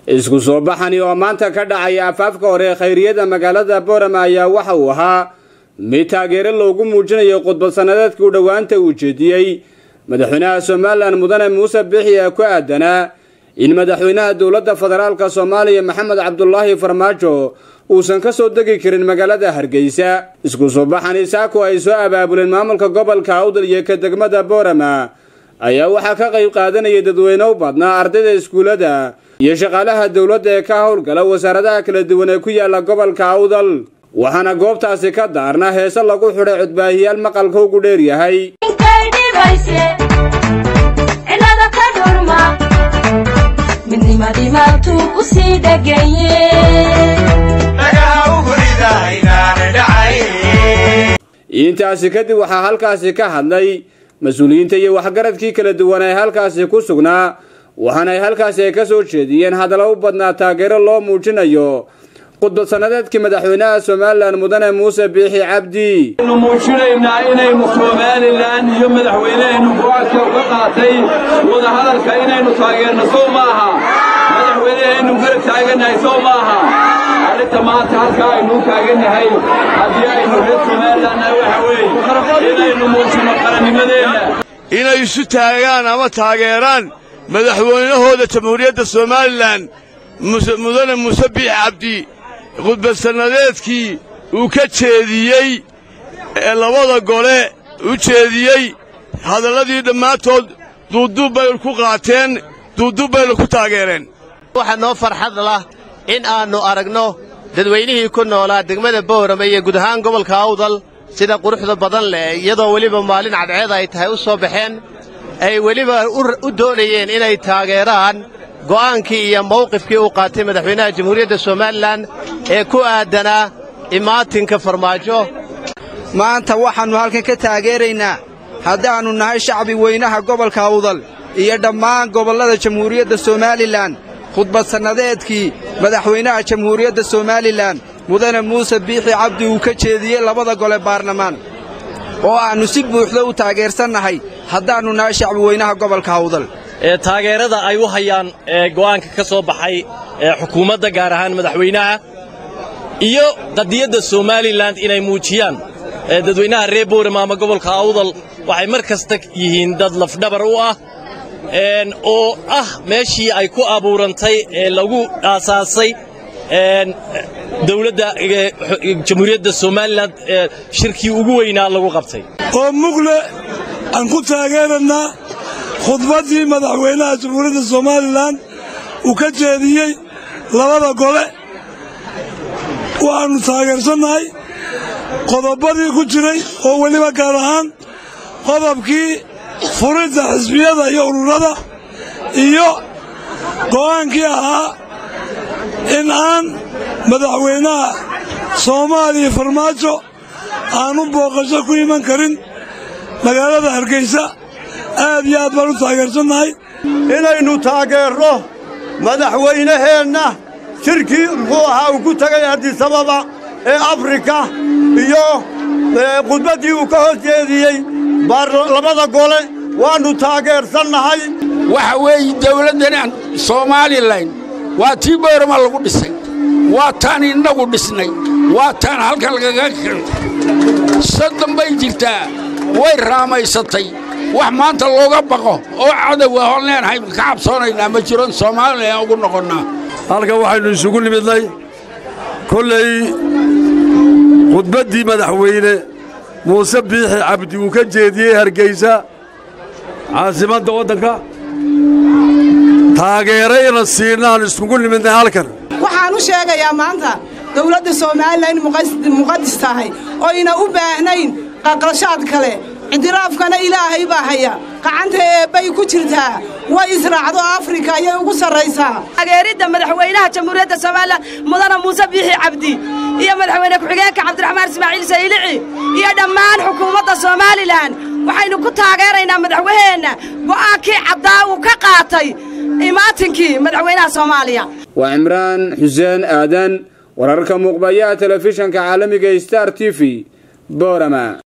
isku soo baxani oo maanta ka dhacaya afaafka hore khayriyada magaalada boorama ayaa waxa uu ahaa mid taageero loogu muujinayo khudbad sannadeedkii u dhowaanta uu jeediyey madaxweynaha somalilan mudane muuse bixi ee ku aadanaa in madaxweynaha dowladda federaalka soomaaliya maxamed cabdulaahi farmaajo uusan ka soo degi karin magaalada hargeysa isku soo baxani saako ay soo abaabuleen maamulka gobolka awdal iyo ka degmada boorama ayaa waxaa ka qayb qaadanaya dadweyne u badnaa ardayda iskuullada iyo shaqaalaha dowladda ee ka howlgala wasaaradaha kala duwan ee ku yaala gobolka awdal waxaana goobtaasi ka daarna heese lagu xidhay codbaahiyaal maqalka ugu dheer yahay intaasi kadib waxaa halkaasi ka hadlay mas-uuliyiinta iyo waxgaradkii kala duwan ee halkaasi ku sugnaa waxaana ay halkaasi ay ka soo jeediyeen hadallo u badnaa taageero loo muujinayo khudbad sannadeedkii madaxweynaha somalilan mudane muuse biixi cabdi nu muujinaynaa inaynu somalilan iyo madaxweyneheennu go-aanka uga qaatay wadahadalka inaynu taageerno sow ma aha madaxweyneheennu garab taagannahay sow ma aha arrinta maanta halkaa aynuu taagannahay haddii aynu reer somalilanna waxa weeye inaynu muujinno qarannimadeenna inay isu taagaan ama taageeraan madaxweynahooda jamhuuriyadda somalilan mudane muuse biix cabdi khudbad sannadeedkii uu ka jeediyey ee labada gole u jeediyey hadalladii dhammaantood duuduub baynu ku qaateen duuduub baynu ku taageereen waxaa noo farxad lah in aannu aragno dadweynihii ku noolaa degmada boorama iyo guud ahaan gobolka awdal sida quruxda badan leh iyadoo weliba maalin cadceed ay tahay u soo baxeen ay weliba u doonayeen inay taageeraan go'aankii iyo mawqifkii uu qaatay madaxweynaha jamhuuriyadda somalilan ee ku aadanaa imaatinka farmaajo maanta waxaannu halkan ka taageeraynaa haddaannu nahay shacbi weynaha gobolka awdal iyo dhammaan gobollada jamhuuriyadda somalilan khudbad sannadeedkii madaxweynaha jamhuuriyadda somalilan mudane muuse biixi cabdi uu ka jeediyey labada gole baarlamaan oo aannu si buuxda u taageersannahay haddaannu nahay shacbi weynaha gobolka awdal ee taageerada ay u hayaan ee go'aanka ka soo baxay ee xukuumadda gaar ahaan madaxweynaha iyo qadiyadda somalilan inay muujiyaan dadweynaha reer boorama ama gobolka awdal waxay mar kasta yihiin dad lafdhabar u ah oo ah meeshii ay ku abuurantay ee lagu aasaasay dawladda jamhuuriyadda somalilan shirkii ugu weynaa lagu qabtay oo mugle aan ku taageerannaa khudbaddii madaxweynaha jamhuuriyadda somalilan uu ka jeediyey labada gole waxaannu taageersannahay qodobbadii ku jiray oo weliba gaar ahaan qodobkii furidda xisbiyada iyo ururada iyo go'aankii ahaa in aan madaxweynaha soomaaliya farmaajo aanu booqasho ku iman karin magaalada hargeysa aad iyo aad baan u taageersannahay inaynu taageerno madaxweynaheenna shirkii muxuu ahaa uu ku tegay adisababa ee afrika iyo khudbaddii uu ka hor jeediyey labada gole waannu taageersannahay waxa weeye dawladdan soomalilan waa tii boorama lagu dhisay waa taan innagu dhisnay waa taan halkan lagaga kir soddon bay jirtaa way raamaysatay wax maanta looga baqo oo cadowa hoon leenahay ka cabsoonaynaa ma jiron soomaalilan ugu noqonnaa halkan waxaynu isugu nimidnay kollay khudbaddii madaxweyne muuse biixi cabdi uu ka jeediyey hargeysa caasimadda waddanka taageerayna siinaan iskugu nimidnay halkan waxaan u sheegayaa maanta dawladda somalilan in muqadis tahay oyna u baahnayn qaqlashaad kale ictiraafkana ilaahay baa haya gacanta eebbay ku jirtaa way israacdo afrika ayay ugu sarraysaa taageeridda madaxweynaha jamhuuriyadda somalilan mudane muuse biixi cabdi iyo madaxweyne ku-xigeenka cabdiraxmaan ismaaciil saylici iyo dhammaan xukuumadda somalilan waxaynu ku taageeraynaa madaxweyheenna go'aankii caddaa uu ka qaatay imaatinkii madaxweynaha soomaaliya waa cimraan xuseen aadan wararka muuqbayaha telefishanka caalamiga star t v boorama